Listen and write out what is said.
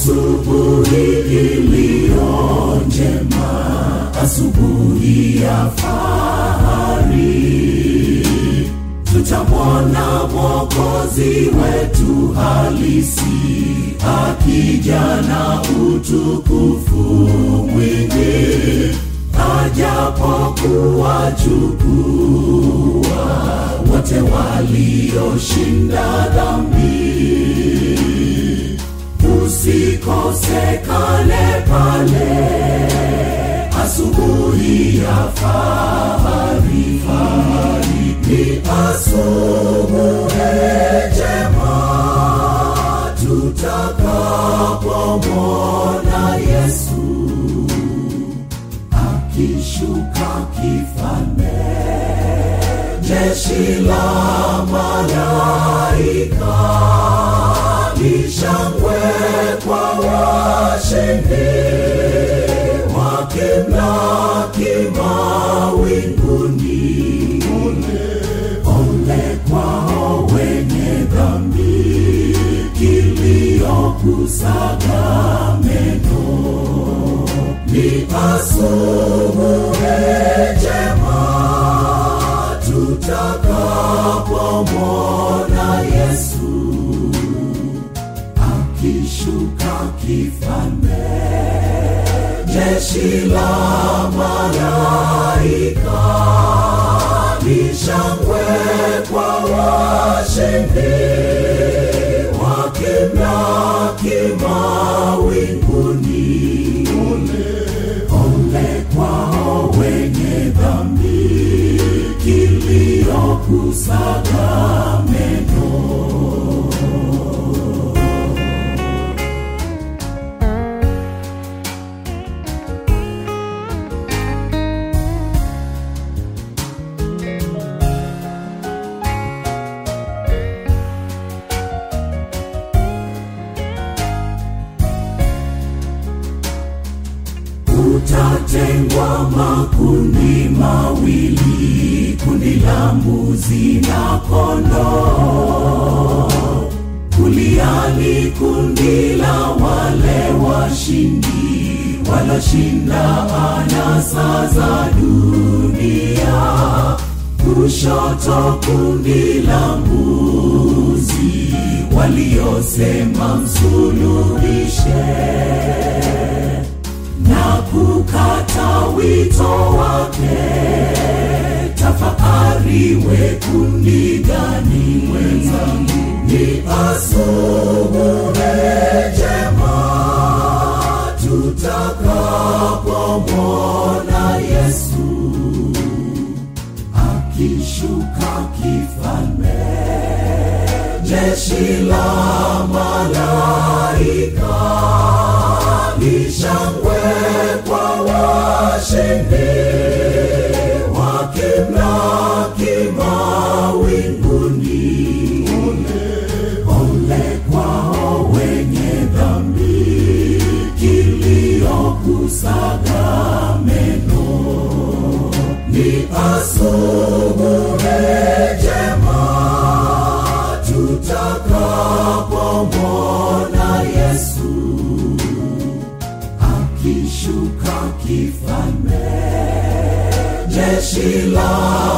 asubuhi iliyo njema, asubuhi ya fahari, tutamwona Mwokozi wetu halisi akija na utukufu mwingi, ajapokuwachukua wote walioshinda dhambi usikosekane pale asubuhi ya fahari fahari ni asubuhi njema tutakapomwona yesu akishuka kifalme jeshi la malaika lishangwe kwa washindi wakimlaki mawinguni ole kwao wenye dhambi kiliokusaga meno ni asubuhi njema tutakapomwona yesu akishuka kifalme jeshi la malaika lishangwe kwa washindi wakimlaki mawinguni ole kwao wenye dhambi kiliokusaga meno utatengwa makundi mawili, kundi la mbuzi na kondoo. Kulia ni kundi la wale washindi waloshinda anasa za dunia, kushoto kundi la mbuzi waliosema msulubishe na kukata wito wake. Tafakari we kundi gani mwenzangu? Ni asubuhi njema tutakapomwona Yesu akishuka kifalme, jeshi la malaika lishangwe kwa washindi wakimlaki mawinguni. Ole kwao wenye dhambi kiliokusaga meno. Ni asubuhi njema tutakapomwona Yesu akishuka kifalme, jeshi la